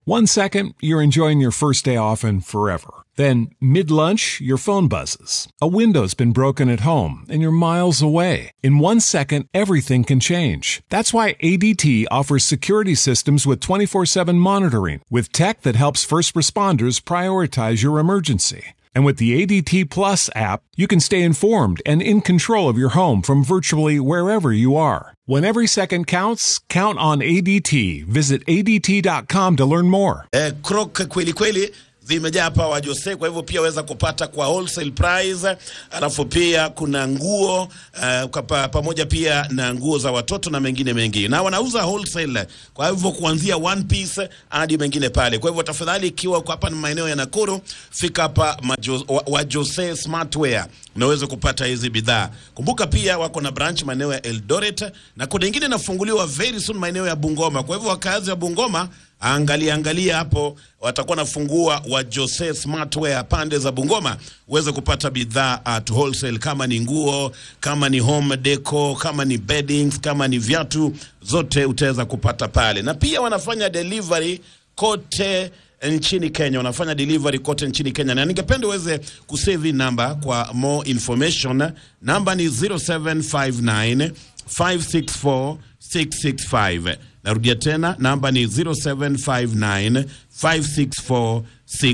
One second, you're enjoying your first day off and forever. Then, mid lunch, your phone buzzes. A window's been broken at home and you're miles away. In one second, everything can change. That's why ADT offers security systems with 24 7 monitoring, with tech that helps first responders prioritize your emergency. And with the ADT Plus app, you can stay informed and in control of your home from virtually wherever you are. When every second counts, count on ADT. Visit ADT.com to learn more. eh, croc kweli kweli zimejaa hapa wa Jose, kwa hivyo pia waweza kupata kwa wholesale price. Alafu pia kuna nguo uh, kwa pa, pamoja pia na nguo za watoto na mengine mengi, na wanauza wholesale, kwa hivyo kuanzia one piece hadi mengine pale. Kwa hivyo tafadhali, ikiwa uko hapa ni maeneo ya Nakuru, fika hapa majo, wa, wa Jose Smartwear unaweza kupata hizi bidhaa. Kumbuka pia wako na branch maeneo ya Eldoret na kuna ingine inafunguliwa very soon maeneo ya Bungoma. Kwa hivyo wakazi wa Bungoma angalia angalia hapo, watakuwa nafungua wa Jose Smartwear pande za Bungoma, uweze kupata bidhaa at wholesale, kama ni nguo, kama ni home deco, kama ni beddings, kama ni viatu, zote utaweza kupata pale, na pia wanafanya delivery kote nchini Kenya, wanafanya delivery kote nchini Kenya, na ningependa uweze kusave hii namba kwa more information. Namba ni 0759 564 665. Narudia tena, namba ni 0759 564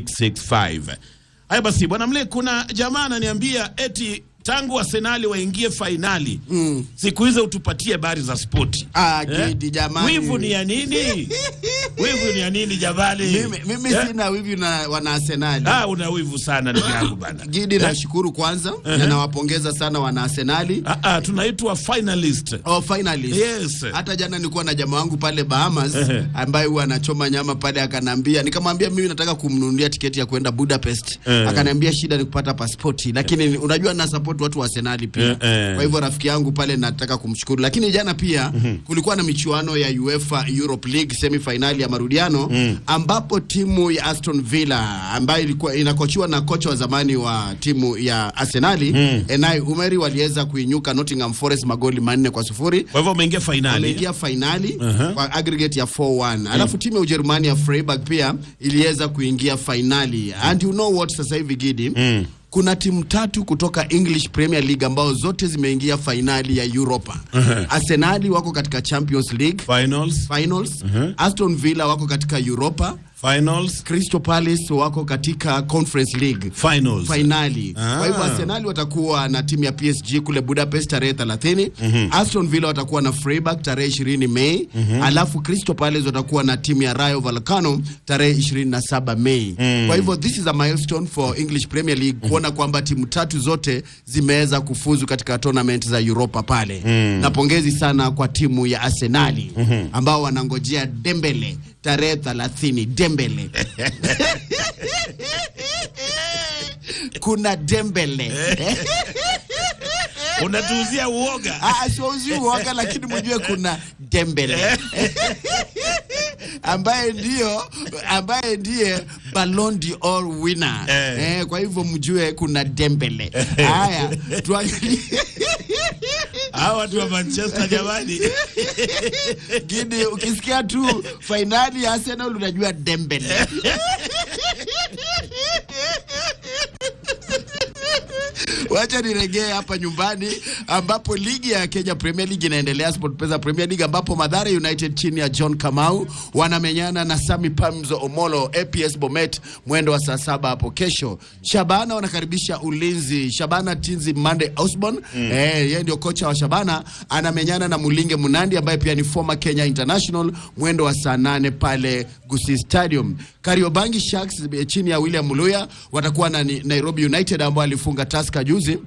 665. Haya basi, bwana Mle, kuna jamaa ananiambia eti tangu Arsenali waingie fainali mm. siku hizo utupatie habari za spoti. Ah, Gidi, jamani. Wivu ni ya nini? wivu ni ya nini jamani? Mimi, mimi Eh? sina wivu na wana Arsenali. Ah, una wivu sana ndugu yangu bana. Gidi, nashukuru kwanza na nawapongeza sana wana Arsenali. Ah, ah, tunaitwa finalist. Oh, finalist. Yes. Hata jana nilikuwa na jamaa wangu pale Bahamas Ehe. ambaye huwa anachoma nyama pale, akanambia, nikamwambia mimi nataka kumnunulia tiketi ya kwenda Budapest. Eh. Akaniambia shida ni kupata pasipoti, lakini unajua na support watu wa Arsenali pia. Eh, eh. Kwa hivyo rafiki yangu pale nataka kumshukuru, lakini jana pia kulikuwa na michuano ya UEFA Europe League semi finali ya marudiano ambapo timu ya Aston Villa ambayo ilikuwa inakochiwa na kocha wa zamani wa timu ya Arsenali Enai Umeri waliweza kuinyuka Nottingham Forest magoli manne kwa sufuri Kwa hivyo umeingia fainali. ameingia fainali kwa aggregate ya 4-1 alafu timu ya Ujerumani ya Freiburg pia iliweza kuingia fainali and you know what sasa hivi Gidi kuna timu tatu kutoka English Premier League ambao zote zimeingia fainali ya Europa. Arsenali wako katika Champions League Finals. finals, Aston Villa wako katika Europa, Finals. Crystal Palace wako katika Conference League Finals. fainali. Ah. Kwa hivyo Arsenal watakuwa na timu ya PSG kule Budapest tarehe 30. Aston Villa watakuwa na Freiburg tarehe 20 Mei. Alafu Crystal Palace watakuwa na timu ya Rayo Vallecano tarehe 27 Mei. Kwa hivyo this is a milestone for English Premier League kuona kwamba timu tatu zote zimeweza kufuzu katika tournament za Europa pale. Na pongezi sana kwa timu ya Arsenali ambao wanangojea Dembele tarehe 30 Dembele. kuna Dembele. Unatuuzia uoga. Ah, siwauzi uoga lakini mjue kuna Dembele ambaye ndio ambaye ndiye Ballon d'Or winner Eh. eh. kwa hivyo mjue kuna Dembele. Haya, tuangalie Hawa watu wa Manchester jamani. Gidi, ukisikia tu fainali ya Arsenal unajua Dembele. Wacha niregee hapa nyumbani ambapo ligi ya Kenya Premier League inaendelea, SportPesa Premier League ambapo Mathare United chini ya John Kamau wanamenyana na Sami Pamzo Omolo APS Bomet mwendo wa saa saba hapo kesho. Shabana wanakaribisha Ulinzi. Shabana Tinzi Mande Osborn eh, yeye ndio kocha wa Shabana, anamenyana na Mulinge Munandi ambaye pia ni former Kenya International mwendo wa saa nane pale Gusii Stadium. Kariobangi Sharks eh, chini ya William Muluya watakuwa na ni- Nairobi United ambao alifunga Tusker juzi.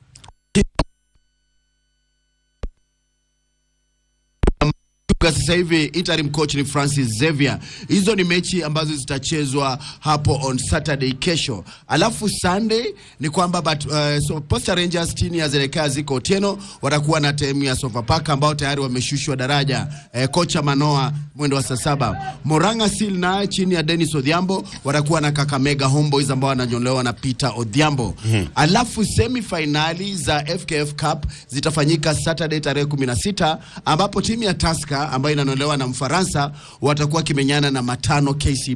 Kwa sasa hivi interim coach ni Francis Xavier. Hizo ni mechi ambazo zitachezwa hapo on Saturday kesho. Alafu Sunday ni kwamba but, uh, so Posta Rangers chini ya Zereka ziko Otieno watakuwa na timu ya Sofapaka ambao tayari wameshushwa daraja. Eh, kocha Manoa mwendo wa saa saba. Moranga Seal naye chini ya Dennis Odhiambo watakuwa na Kakamega Homeboys ambao wananyolewa na Peter Odhiambo. Alafu semi finali za FKF Cup zitafanyika Saturday tarehe 16 ambapo timu ya Tusker ambayo inanolewa na Mfaransa watakuwa kimenyana na matano KCB